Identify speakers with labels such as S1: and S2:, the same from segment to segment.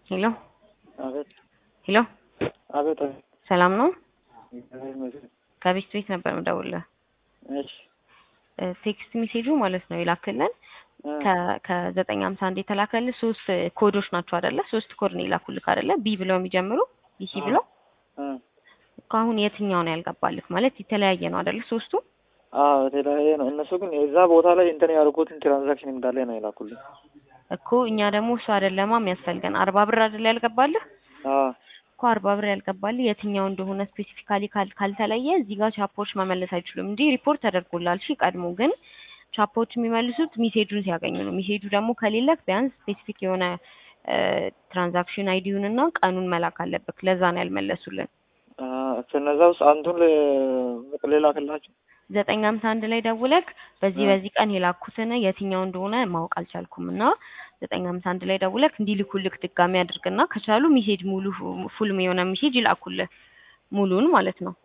S1: ሄሎ
S2: አቤት
S1: ሄሎ
S2: አቤት አቤት።
S1: ሰላም ነው?
S2: እግዚአብሔር ይመስገን።
S1: ከቤት ቤት ነበር የምደውልልህ።
S2: እሺ
S1: እ ቴክስት ሜሴጁ ማለት ነው የላክልን
S2: እ
S1: ከ- ከዘጠኝ ሀምሳ አንድ የተላከልህ ሶስት ኮዶች ናቸው አይደለ? ሶስት ኮድ ነው የላኩልህ አይደለ? ቢ ብለው የሚጀምሩ ቢሲ ብለው
S2: እ
S1: እኮ አሁን የትኛው ነው ያልገባልህ? ማለት የተለያየ ነው አይደለ? ሶስቱ
S2: አዎ የተለያየ ነው። እነሱ ግን የዛ ቦታ ላይ እንትን ያደርጉትን ትራንዛክሽን እንዳለ ነው የላኩልኝ።
S1: እኮ እኛ ደግሞ እሱ አይደለማ የሚያስፈልገን አርባ ብር አይደለ ያልገባልህ
S2: አዎ
S1: እኮ አርባ ብር ያልገባልህ የትኛው እንደሆነ ስፔሲፊካሊ ካልተለየ እዚህ ጋር ቻፖች መመለስ አይችሉም። እንዲህ ሪፖርት ተደርጎላል። እሺ ቀድሞ ግን ቻፖች የሚመልሱት ሚሴጁን ሲያገኙ ነው። ሚሴጁ ደግሞ ከሌለክ ቢያንስ ስፔሲፊክ የሆነ ትራንዛክሽን አይዲውን እና ቀኑን መላክ አለብክ። ለዛ ነው ያልመለሱልን።
S2: አ ከነዛ ውስጥ አንዱን ለ- ልላክላችሁ።
S1: ዘጠኝ ሀምሳ አንድ ላይ ደውለክ በዚህ
S2: እ
S1: በዚህ ቀን የላኩትን የትኛው እንደሆነ ማወቅ አልቻልኩም እና ዘጠኝ ሀምሳ አንድ ላይ ደውለክ እንዲልኩልክ ድጋሚ አድርግና ከቻሉ ሚሴጅ ሙሉ ፉል የሆነ ሚሴጅ ይላኩልህ ሙሉን ማለት ነው።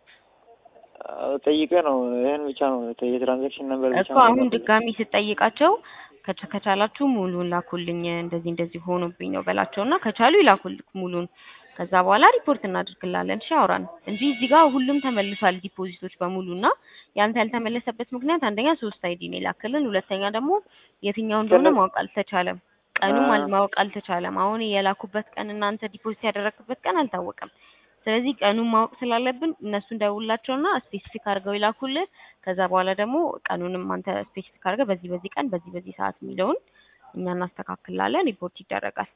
S2: አ ጠይቄ ነው ይሄን ብቻ ነው የተ- የትራንዛክሽን ነበር ብቻ
S1: እኮ
S2: ነው
S1: አሁን
S2: የላኩልኝ።
S1: ድጋሚ ስጠይቃቸው ከቻ- ከቻላችሁ ሙሉን ላኩልኝ እንደዚህ እንደዚህ ሆኖብኝ ነው በላቸውና ከቻሉ ይላኩልክ ሙሉን። ከዛ በኋላ ሪፖርት እናደርግላለን። እሺ አውራን እንጂ እዚህ ጋር ሁሉም ተመልሷል ዲፖዚቶች በሙሉ እና ያንተ ያልተመለሰበት ምክንያት አንደኛ ሶስት አይዲ ነው የላክልን፣ ሁለተኛ ደግሞ የትኛው እንደሆነ
S2: ከነ-
S1: ማወቅ አልተቻለም። ቀኑም
S2: አ
S1: አል- ማወቅ አልተቻለም። አሁን የላኩበት ቀን እናንተ ዲፖዚት ያደረግበት ቀን አልታወቀም። ስለዚህ ቀኑን ማወቅ ስላለብን እነሱን ደውላቸውና ስፔሲፊክ አድርገው ይላኩልህ። ከዛ በኋላ ደግሞ ቀኑንም አንተ ስፔሲፊክ አድርገህ በዚህ በዚህ ቀን በዚህ በዚህ ሰዓት የሚለውን እኛ እናስተካክላለን። ሪፖርት ይደረጋል።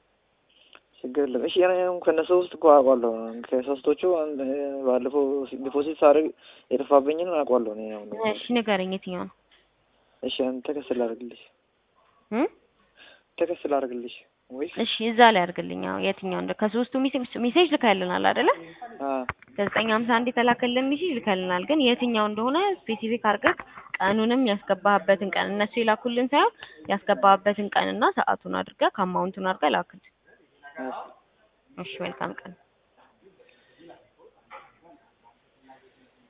S2: ችግር የለም። እሺ እኔ ከእነሱ ውስጥ እኮ አውቃለሁ። ከሶስቶቹ አንድ ባለፈው ዲፖዚት ሳደርግ የጠፋብኝን አውቃለሁ እኔ አሁን
S1: እሺ ንገረኝ፣ የትኛው ነው
S2: እሺ አንተ ተከስ ላድርግልሽ
S1: እ?
S2: ተከስ ላድርግልሽ ወይስ
S1: እሺ እዛ ላይ አድርግልኝ። አዎ የትኛው እንደ ከሶስቱ ሜሴጅ ሜሴጅ ልከልናል አይደለ?
S2: አ
S1: ከዘጠኝ ሀምሳ አንድ የተላከልን ሜሴጅ ልከልናል። ግን የትኛው እንደሆነ ስፔሲፊክ አድርገህ ቀኑንም ያስገባህበትን ቀን እነሱ የላኩልን ሳይሆን ያስገባህበትን ቀንና ሰዓቱን አድርገህ ከአማውንቱን አድርገህ ላክል።
S2: እሺ
S1: እሺ መልካም ቀን።